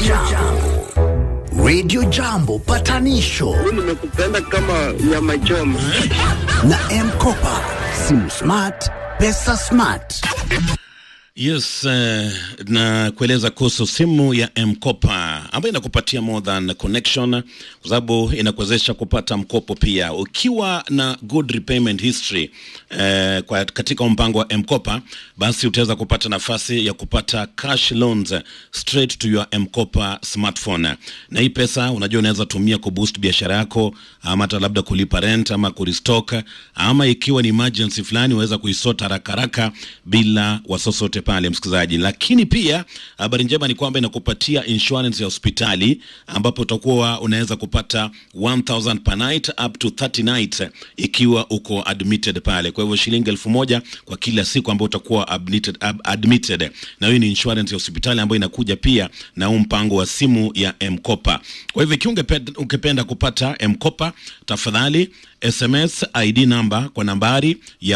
Jambo. Radio Jambo patanisho nimekupenda kama nyama choma. na M-Kopa. Simu smart, pesa smart. Yes, uh, na kueleza kuhusu simu ya M-Kopa ambayo inakupatia more than connection, kwa sababu inakuwezesha kupata mkopo pia ukiwa na good repayment history eh, kwa katika mpango wa M-Kopa, basi utaweza kupata nafasi ya kupata cash loans straight to your M-Kopa smartphone, na hii pesa unajua unaweza tumia kuboost biashara yako ama hata labda kulipa rent ama kurestock ama ikiwa ni emergency fulani unaweza kuisota haraka haraka bila wasiwasi wote pale msikilizaji. Lakini pia habari njema ni kwamba inakupatia insurance ya hospitali ambapo utakuwa unaweza kupata 1000 per night up to 30 nights ikiwa uko admitted pale. Kwa hivyo shilingi elfu moja kwa kila siku ambayo utakuwa admitted, ab- admitted. Na hiyo ni insurance ya hospitali ambayo inakuja pia na huu mpango wa simu ya M-Kopa. Kwa hivyo ikiwa ungependa, ungependa kupata M-Kopa tafadhali SMS ID number kwa nambari ya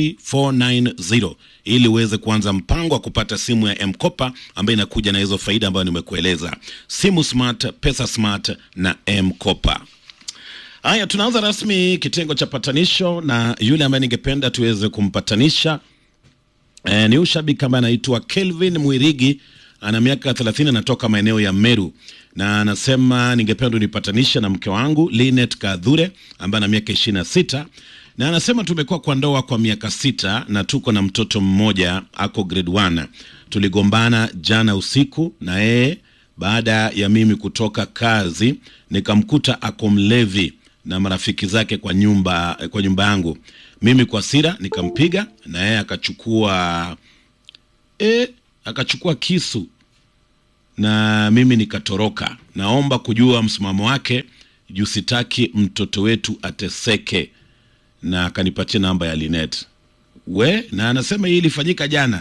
40490 ili uweze kuanza mpango wa kupata simu ya M-Kopa ambayo inakuja na hizo faida ambayo nimekueleza. Simu smart, pesa smart na M-Kopa. Haya, tunaanza rasmi kitengo cha patanisho na yule ambaye ningependa tuweze kumpatanisha E, ni huyu shabiki ambaye anaitwa Kelvin Mwirigi ana miaka 30 anatoka maeneo ya Meru na anasema ningependa unipatanisha na mke wangu Linet Kadhure ambaye ana miaka 26 na anasema tumekuwa kwa ndoa kwa miaka sita na tuko na mtoto mmoja ako grade 1. Tuligombana jana usiku na yeye baada ya mimi kutoka kazi nikamkuta ako mlevi na marafiki zake kwa nyumba kwa nyumba yangu. Mimi kwa sira nikampiga na yeye akachukua e, akachukua kisu na mimi nikatoroka. Naomba kujua msimamo wake juu sitaki mtoto wetu ateseke, na akanipatia namba ya Linet we, na anasema hii ilifanyika jana.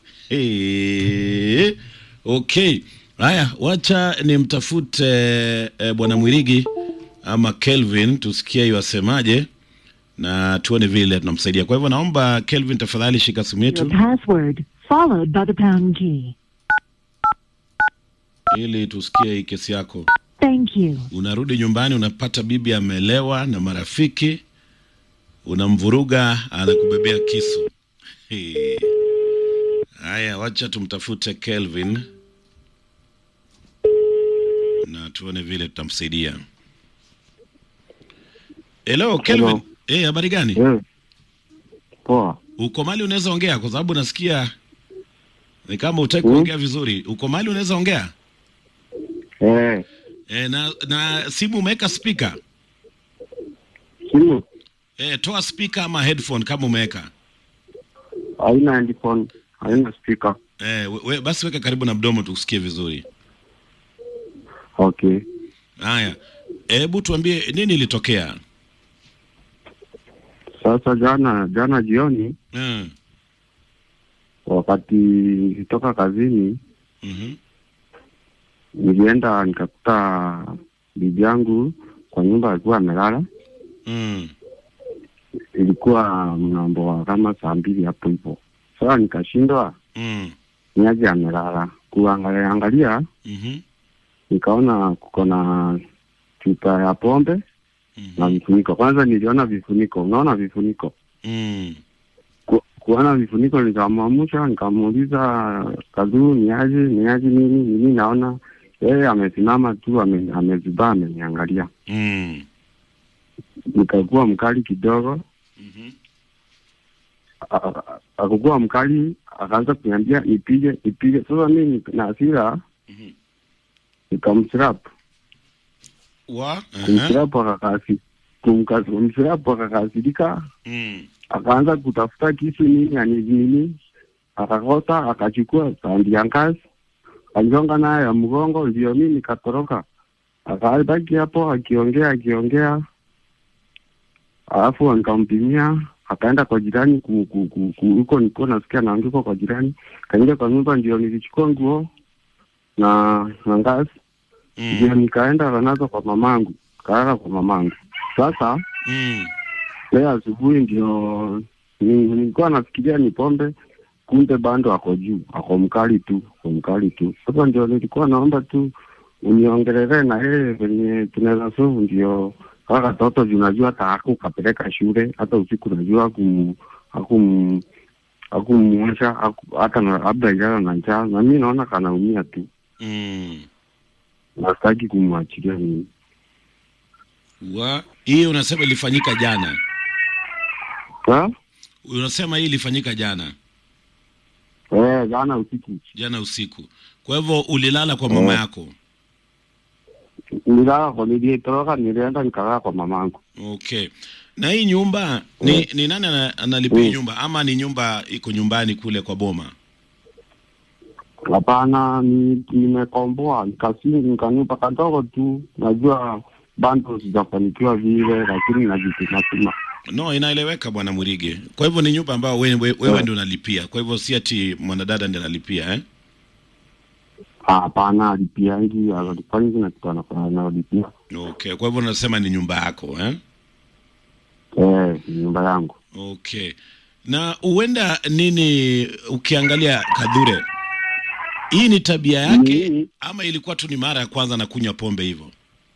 Hey, okay, haya, wacha nimtafute eh, bwana Mwirigi ama Kelvin tusikie iwasemaje na tuone vile tunamsaidia. Kwa hivyo naomba Kelvin, tafadhali shika simu Your yetu password, followed by the pound key. ili tusikie hii kesi yako. Thank you. Unarudi nyumbani, unapata bibi amelewa na marafiki, unamvuruga, anakubebea kisu. Hey. Haya, wacha tumtafute Kelvin na tuone vile tutamsaidia. Hello Kelvin. Hello. Eh, habari gani? Eh, Poa. Uko mali unaweza ongea kwa sababu nasikia ni kama utaki Mm. kuongea vizuri. Uko mali unaweza ongea? Eh, E, na na simu umeweka speaker? simu E, toa speaker ama headphone kama umeweka. haina headphone, haina speaker. E, we, we, basi weka karibu na mdomo tukusikie vizuri. Okay. Haya. Hebu tuambie nini ilitokea? Sasa jana jana jioni Mm. wakati nilitoka kazini Mhm. nilienda nikakuta bibi yangu kwa nyumba alikuwa amelala. Mm. Ilikuwa mnambo wa kama saa mbili hapo hivyo. Sasa nikashindwa Mm. niaje amelala. Kuangalia angalia Mhm. nikaona kuko na chupa ya pombe na Mhm. vifuniko. Kwanza niliona vifuniko, unaona vifuniko Mm. ku, kuona vifuniko nikamwamsha, nikamuuliza Kadhuru, ni aje ni aje nini nini? Naona yeye amesimama tu ame, amezubaa ameniangalia. Mm. Nikakuwa mkali kidogo, Mhm. a- a- akakuwa mkali, akaanza kuniambia nipige nipige. Sasa mimi na hasira Mhm. nikamsrap Wa? Aha. kumsrap, akakasi kumka- kumsrap akakasirika, Mm. akaanza kutafuta kisu nini ani nini, akakota akachukua sandi ya ngazi akanyonga nayo ya mgongo, ndio mimi nikatoroka. Akabaki hapo akiongea akiongea, alafu nikampimia, akaenda kwa jirani ku- ku- ku- ku- huko nilikuwa nasikia naandikwa kwa jirani, kaingia kwa nyumba, ndio nilichukua nguo na na ngazi, ndio Mm. nikaenda nazo kwa mamangu, kalala kwa mamangu. Sasa Mm. leo asubuhi ndio ni- nilikuwa nafikiria ni pombe, kumbe bando ako juu, ako mkali tu, ako mkali tu. Sasa ndio nilikuwa naomba tu uniongelele na yeye venye tunaweza solve, ndio kaka katoto juu najua hata hakukapeleka shule, hata usiku najua hakum hakum hakumuosha haku- hata na- labda ijana na njaa, na mi naona kanaumia tu, mm. na sitaki kumwachilia mimi. wa hii unasema ilifanyika jana Ha? unasema hii ilifanyika jana Eh, jana usiku jana usiku kwa hivyo ulilala kwa mama Eh. yako nilala kwa nilitoroka, nilienda nikakaa kwa mamangu. okay na hii nyumba ni, Eh. ni nani ana- analipia hii Mm. nyumba ama ni nyumba iko nyumbani kule kwa boma Hapana, ni- nimekomboa nikasi nikanyumba kadogo tu, najua bado sijafanikiwa vile, lakini najitumatuma. no inaeleweka bwana murige kwa hivyo ni nyumba ambayo wewe, wewe, wewe Eh. ndio unalipia kwa hivyo si ati mwanadada ndiye analipia eh? Hapana, alipiangi alifanyi na kitu anafanya analipia. okay kwa hivyo unasema ni nyumba yako eh? Eh, ni nyumba yangu. okay na huenda nini ukiangalia kadhure hii ni tabia yake Ni- ama ilikuwa tu ni mara ya kwanza na kunywa pombe hivyo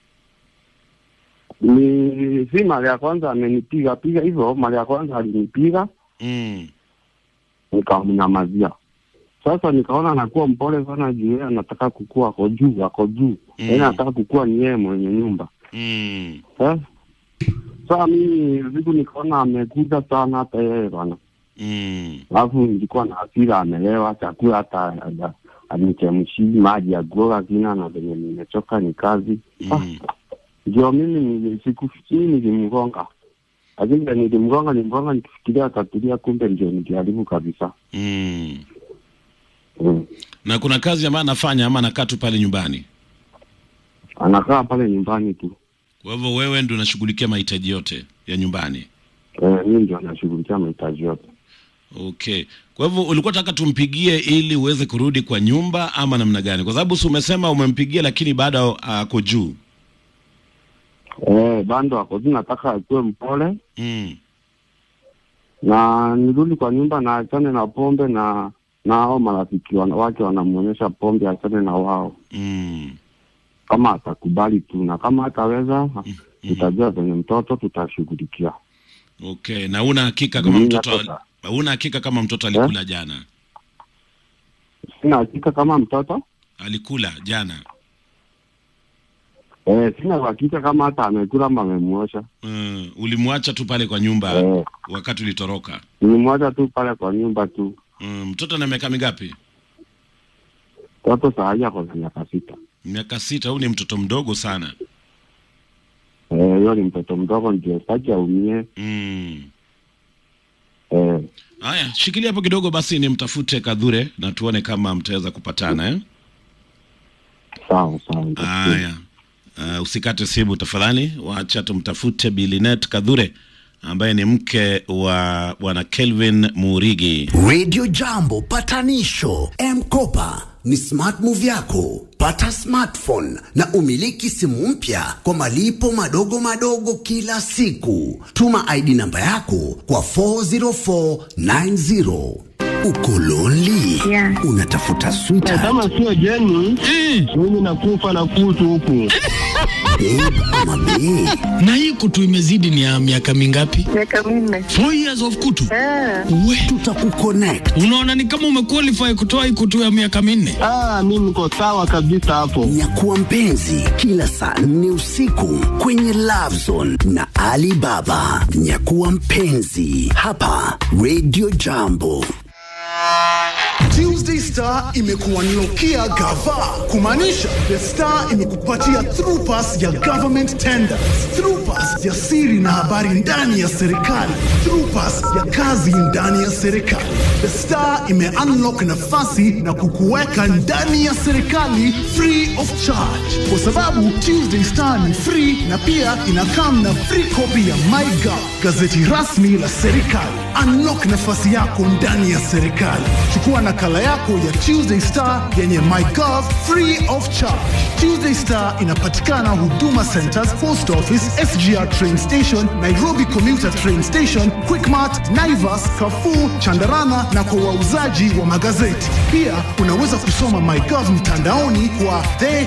Ni si mara ya kwanza amenipiga piga hivyo, mara ya kwanza alinipiga mm. nikamnyamazia. Sasa nikaona anakuwa mpole sana juu yeye anataka kukua, ako juu, ako juu, Mm. yeye anataka kukua ni yeye mwenye nyumba Mm. eh? Sasa mimi siku nikaona amekuja sana hata yeye bana, Mm. alafu nilikuwa na hasira, amelewa chakula hata anichemshi maji ya kuoga kina na venye nimechoka ni kazi Mm. ndio mimi nili- sikufikiri nilimgonga, lakini venye nilimgonga nilimgonga nikifikiria atatulia, kumbe ndio niliharibu kabisa. Mm. Mm. na kuna kazi ambayo anafanya ama anakaa tu pale nyumbani Anakaa pale nyumbani tu kwa hivyo wewe ndio unashughulikia mahitaji yote ya nyumbani eh, mimi ndio anashughulikia mahitaji yote. okay kwa hivyo ulikuwa taka tumpigie ili uweze kurudi kwa nyumba ama namna gani kwa sababu si umesema umempigia lakini bado ako juu Eh, bando ako tu, nataka akuwe mpole mm. na nirudi kwa nyumba na achane na pombe na na hao marafiki wana- wake wanamwonyesha pombe, achane na wao Mm. kama atakubali tu, na kama hataweza Mhm. tutajua venye mtoto tutashughulikia. okay na una hakika kama Mimi mtoto natoka. una hakika kama mtoto alikula jana Sina hakika kama mtoto alikula jana eh, sina uhakika kama hata amekula ama amemwosha. mm. ulimwacha tu pale kwa nyumba Eh, wakati ulitoroka nilimwacha tu pale kwa nyumba tu. mm. mtoto na miaka mingapi Mtoto saa hii ako na miaka sita. miaka sita huu ni mtoto mdogo sana Eh, hiyo ni mtoto mdogo, ndio sitaki aumie. mm. Eh, haya shikilia hapo kidogo basi nimtafute kadhure na tuone kama mtaweza kupatana eh? sawa sawa. nitasikia. haya uh, usikate simu tafadhali wacha tumtafute bilinet kadhure ambaye ni mke wa bwana kelvin murigi Radio Jambo patanisho M-Kopa ni smart move yako. Pata smartphone na umiliki simu mpya kwa malipo madogo madogo kila siku. Tuma ID namba yako kwa 40490. Uko lonely? Yeah. Unatafuta sweetheart, kama sio jeni mimi nakufa na kutu huku babe ama bae? na hii kutu imezidi ni ya miaka mingapi? miaka minne. Four years of kutu. Ah, We, Tutakuconnect. unaona ni kama umequalify kutoa hii kutu ya miaka minne. ah, mi niko sawa kabisa hapo Nyakuwa mpenzi kila saa nne usiku kwenye Love Zone na Ali Baba. Nyakuwa mpenzi hapa Radio Jambo. Tuesday Star imekuanlokia gava kumaanisha The Star imekupatia through pass ya government tenders, through pass ya siri na habari ndani ya serikali, through pass ya kazi ndani ya serikali. The Star ime unlock nafasi na kukuweka ndani ya serikali free of charge, kwa sababu Tuesday Star ni free na pia inakam na free copy ya MyGov, gazeti rasmi la serikali. Unlock nafasi yako ndani ya serikali. Chukua chukua nakala yako ya Tuesday Star yenye MyGov free of charge. Tuesday Star inapatikana Huduma Centers, Post Office, SGR Train Station, Nairobi Commuter Train Station, Quickmart, Naivas, Carrefour, Chandarana na kwa wauzaji wa magazeti. Pia unaweza kusoma MyGov mtandaoni kwa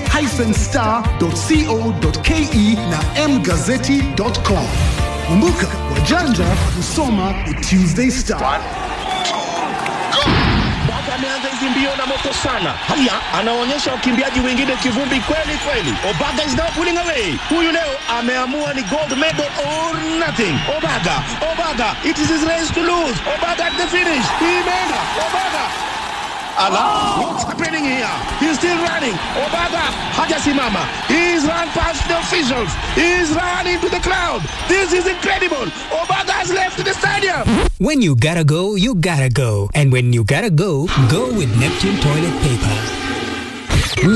the-star.co.ke na mgazeti.com. Kumbuka, wajanja husoma the Tuesday Star. Baba ameanza hizi mbio na moto sana. Haya, anaonyesha wakimbiaji wengine kivumbi kweli kweli. Obaga is now pulling away. Huyu leo ameamua ni gold medal or nothing. Obaga, Obaga, it is his race to lose. Obaga at the finish. Imeenda. Obaga. Allah, what's happening here? He's still running. Obaga hajasimama. He's run past the officials. He's run into the crowd. This is incredible. Obaga has left the stadium. When you gotta go, you gotta go. And when you gotta go, go with Neptune toilet paper.